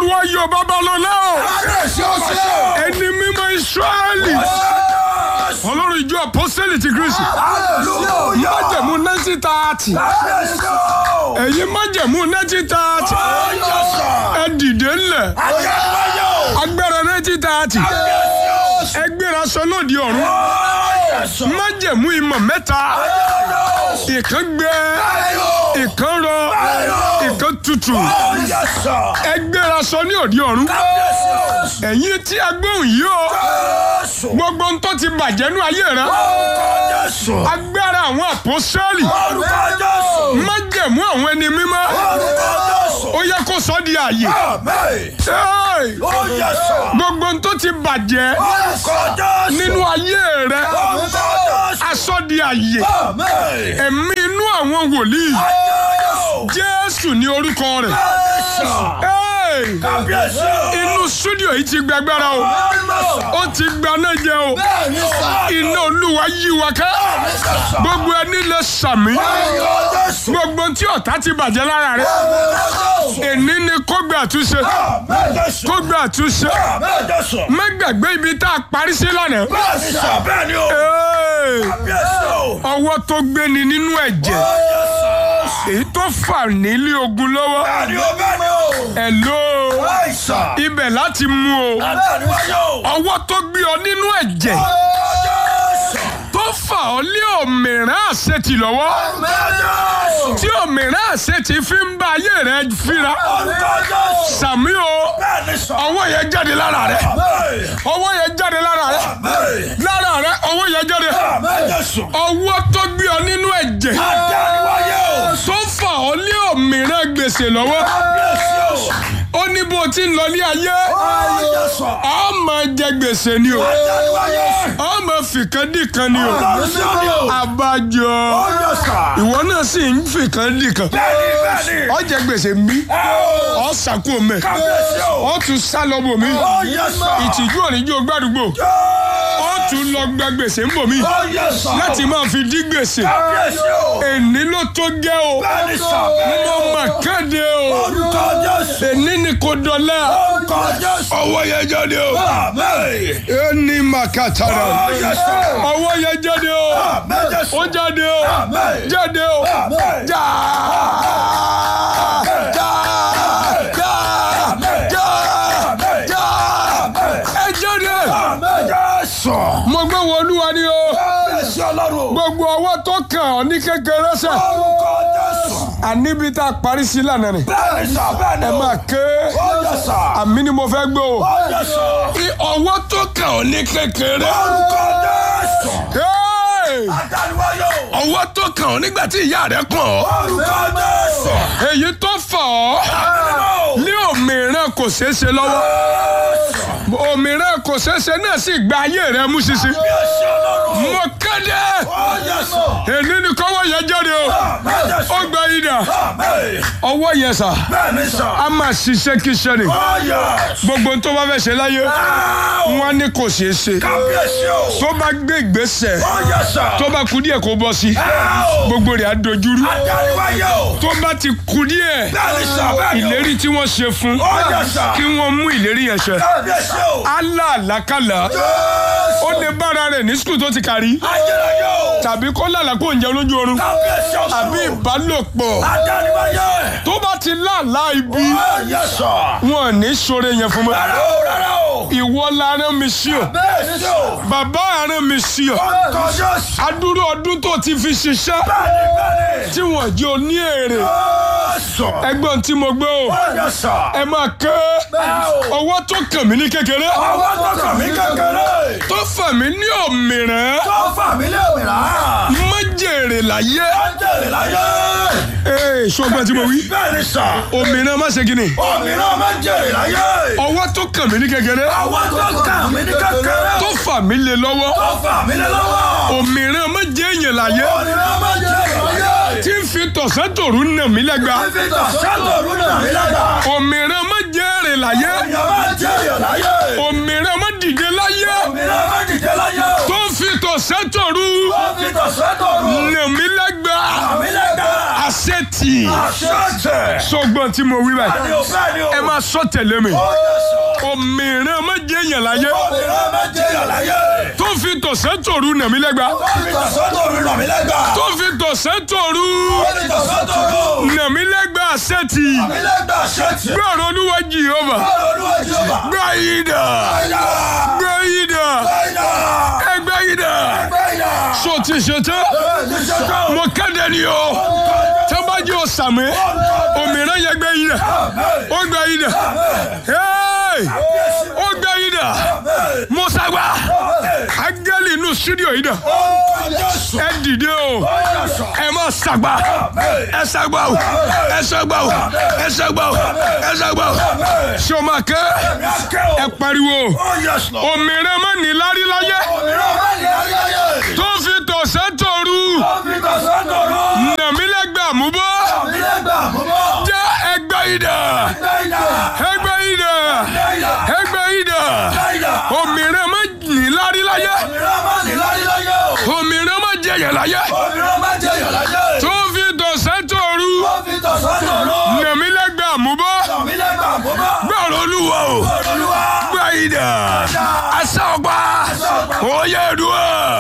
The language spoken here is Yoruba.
olúwa yọ babalọ́lá o Kábíyèsí o ṣe o. ẹni mímọ́ israẹli ọlọ́run ìjọ apọ́sẹ́lì ti kristi Hallelujah. májẹ̀mú nineteen thirty Kábíyèsí o. ẹ̀yin májẹ̀mú nineteen thirty Ó yẹ sọ. ẹ dìde ńlẹ̀ Ayérayé o. agbára nineteen thirty Kábíyèsí o ṣe. ẹ gbéra sọ lóde ọ̀run Ó yẹ sọ. májẹ̀mú ìmọ̀ mẹ́ta Ayérayé o. ìkan gbẹ Ayé o. ìkan rọ ìkan tutù Ó yẹ sọ. ẹ gbéra sọ ní òde ọ̀run Kábíyèsí o ṣe. ẹ̀yin tí a gbóhùn yìí o Jésù. gbogbo ń tó ti bàjẹ́ nú ayé rẹ Orúkọ Jésù. agbára àwọn àpọ́sẹ́lì Orúkọ Jésù. májẹ̀mú àwọn ẹni mímọ́ Orúkọ Jésù. ó yẹ kó sọ di àyè Àmín. Hey! Ó yẹ sọ. gbogbo ń tó ti bàjẹ́ Orúkọ Jésù. nínú ayé rẹ Orúkọ Jésù. aṣọ di àyè Àmín. ẹ̀mí inú àwọn wòlíì Ayérayé o. jésù ní orúkọ rẹ̀ Jésù. Hey! Kábíyèsí o. inú súdíò yìí ti gbàgbára o Jésù. ó ti gbaná jẹ o Bẹ́ẹ̀ni sà. iná olúwa yí wa ká Jésù. gbogbo ẹni lè sàmí Orúkọ Jésù. gbogbo tí ọ̀tá ti bàjẹ́ lára rẹ Orúkọ Jésù. èní ni kó gbé àtúnṣe Àmín Jésù. kó gbé àtúnṣe Àmín Jésù. má gbàgbé ibi tá a parí sí lánàá. Bẹ́ẹ̀ni sà. Bẹ́ẹ̀ni o. Hey! Kábíyèsí o. ọwọ́ tó gbéni nínú ẹ̀jẹ̀ Ó yẹ sọ. èyí tó fà nílé ogun lọ́wọ́ Bẹ́ẹ̀ni o. Bẹ́ẹ̀ni o. ẹ̀ ló Àìsàn. ibẹ̀ láti mú o Bẹ́ẹ̀ni wáyé o. ọwọ́ tó gbé ọ nínú ẹ̀jẹ̀ Orúkọ Jésù. tó fà ọ lé òmìrán àṣetì lọ́wọ́ Àmín Jésù. tí òmìrán àṣetì fi ń bá ayé rẹ fíra Orúkọ Jésù. sàmí o Bẹ́ẹ̀ni sà. ọwọ́ yẹn jáde lára rẹ Àmín. ọwọ́ yẹn jáde lára rẹ Àmín. lára rẹ ọwọ́ yẹn jáde Àmín Jésù. ọwọ́ tó gbé ọ nínú ẹ̀jẹ̀ Àdáni wáyé o. tó fà ọ lé òmìrán gbèsè lọ́wọ́ Kábíyèsí o. ó ní bó ti ń lọ ní ayé Ó yẹ sọ. ọ máa jẹ gbèsè ni o Àdáni wáyé o. ọ máa fìkan dìkan ni o Kábíyèsí o. abájọ Ó yẹ sà. ìwọ náà sì ń fìkan dìkan Bẹ́ẹ̀ni bẹ́ẹ̀ni. ọ jẹ gbèsè mi Ẹ o. ọ sàkó mẹ Kábíyèsí o. ọ tún sá lọ bò mí Ó yẹ sà. ìtìjú òníjó gbàdúgbò ọ tún lọ gba gbèsè ń bò mí Ó yẹ sà. láti máa fi dí gbèsè Kábíyèsí o. èní ló tó gẹ́ o Bẹ́ẹ̀ni sà. mo mà kéde o Orúkọ Jésù. èní ni kò dọ̀lẹ́ Orúkọ Jésù. ọwọ́ yẹn jáde o Àmín. ẹni màkàtàrà Ó yẹ sà. ọwọ́ yẹn jáde o Àmín Jésù. ó jáde o Àmín. jáde o Àmín. já já já já já ẹ jáde Àmín Jésù. mo gbé wo olúwa ni o Kábíyèsí Ọlọ́run. gbogbo ọwọ́ tó kàn ọ́ ní kékeré sẹ́ Orúkọ Jésù. àníbi tá a parí sí lánàá ni Bẹ́ẹ̀ni sà. Bẹ́ẹ̀ni ẹ o. máa ké Ó yẹ sà. àmì ni mo fẹ́ gbé o Ó yẹ sà. ọwọ́ tó kàn ọ́ ní kékeré Orúkọ Jésù. Hey! Àdáni wáyé o. ọwọ́ tó kàn ọ́ nígbà tí ìyá rẹ̀ kàn ọ́ Orúkọ Jésù. èyí tó fà ọ́ Àmín. ní òmìrán kò ṣeé ṣe lọ́wọ́ òmìrán kò ṣeé ṣe náà sì gba ayé rẹ̀ mú ṣinṣin Kábíyèsí Ọlọ́run. mo kéde Ó yẹ sà. èní ni kọ́wọ́ yẹn jáde o Àmín Jésù. ó gba idà Àmín. ọwọ́ yẹn sà Bẹ́ẹ̀ni sà. á máa ṣiṣẹ́ kíṣẹ́ ni Ó yẹ. gbogbo tó bá fẹ́ ṣe láyé wọn ní kò ṣeé ṣe Kábíyèsí o. tó bá gbé ìgbésẹ̀ Ó yẹ sà. tó bá kú díẹ̀ kó bọ́ sí Ẹ o. gbogbo rẹ̀ á dojúrú Àdáni wáyé o. tó bá ti kú díẹ̀ Bẹ́ẹ̀ni sà. Bẹ́ẹ̀ni o. ìlérí tí wọ́n ṣe fún Ó yẹ sà. kí wọ́n mú ìlérí yẹn ṣẹ Kábíyèsí o. aláàlákàlà Jésù. ó lè bára rẹ̀ ní skul tó ti kárí Ayérayé o. tàbí kó lálà kó ń jẹun lójú oorun Kábíyèsí o. àbí ìbálòpọ̀ Àdáni wáyé. tó bá ti láàlá ibi Ó yẹ sà. wọn ò ní ṣoore yẹn fún mi Rárá o. Rárá o. ìwọ la rán mi sí o Bẹ́ẹ̀ni o. bàbá rán mi sí o Orúkọ Jésù. adúrú ọdún tó ti fi ṣiṣẹ́ Bẹ́ẹ̀ni bẹ́ẹ̀ni. tí wọ́n jẹ́ oní èrè Jésù. ẹgbọ́n tí mo gbé o Ó yẹ sà. ẹ máa ké Bẹ́ẹ̀ni o. ọwọ́ tó kàn mí ní kékeré Ọwọ́ tó kàn mí kékeré. tó fà mí ní òmìrán Tó fà mí lé òmìnira. má jèrè láyé Ó jèrè láyé. ee ṣọgbọ́n tí mo wí Bẹ́ẹ̀ni sà. òmìrán má ṣe kí ni Òmìnira máa ń jèrè láyé. ọwọ́ tó kàn mí ní kékeré Ọwọ́ tó kàn mí ní kékeré. tó fà mí lé lọ́wọ́ Tó fà mí lé lọ́wọ́. òmìrán má jẹ́ èèyàn láyé Òmìnira máa ń jèrè láyé. tí ń fi tọ̀sán tòru nà mí lẹ́gba Fífi tọ̀sán lòrú nà mí lágbà. òmìrán má jẹ́ èrè láyé Èèyàn máa ń jèrè láyé. òmìrán má dìde láyé Òmìnira máa ń dìde láyé. tó ń fi tọ̀sán tòru Ó fi tọ̀sán lòrú nà mí lẹ́gba nà mí lágbà. àṣetì yìn Àṣẹ. sọgbọ́n tí mo wí báyìí Bẹ́ẹ̀ni o, bẹ́ẹ̀ni o. ẹ máa sọ tẹ̀lé mi Ó yẹ sọ. òmìnira má jẹ́ èèyàn láyé Obìnrin máa jẹ́ èèyàn láyé. tó fi tọ̀sán tòru nàmí lẹ́gba Ó fi tọ̀sán-tòru ràn mí lẹ́gbàá. tó fi tọ̀sán tòru Ó fi tọ̀sán-tòru. nàmí lẹ́gba sẹ́tì Mi lẹ́gbàá ṣẹ́ẹ̀tì. gbọ́rọ̀ olúwa jehova Bọ́ọ̀lù olúwa Jèhófà. gbá yìí dà Báyà. gbá yìí dà Báyà. ẹgbẹ́ yìí dà Báyà. so ti ṣe tán Ti ṣe tán. mo kéde ni o tẹ́bájú ọ̀sàmì òmìnira yẹ gbé yìí dà ó gbé yìí dà Hey! ó gbé yìí dà mọ́sàgbà ángẹ́lì inú studio yìí dà ẹ dìde o ẹ má sàgbà ẹ sàgbà o ẹ sàgbà o ẹ sàgbà o ẹ sàgbà o ṣé o máa kẹ́ ẹ pariwo òmìnira má ní lárí láyé tó fi tọ̀sán tòru nàmílẹ́gbẹ̀ àmúbọ́ jẹ́ ẹgbẹ́ ìdá ẹgbẹ́ ìdá ẹgbẹ́ ìdá òmìnira má ní lárí láyé òmìnira má jẹyẹ láyé tó fi tọ̀sán tòru nàmílẹ́gbẹ̀ àmúbọ́ gbọ́rọ̀ olúwa o gbẹ́ ìdá asọ́gbà òye dùn.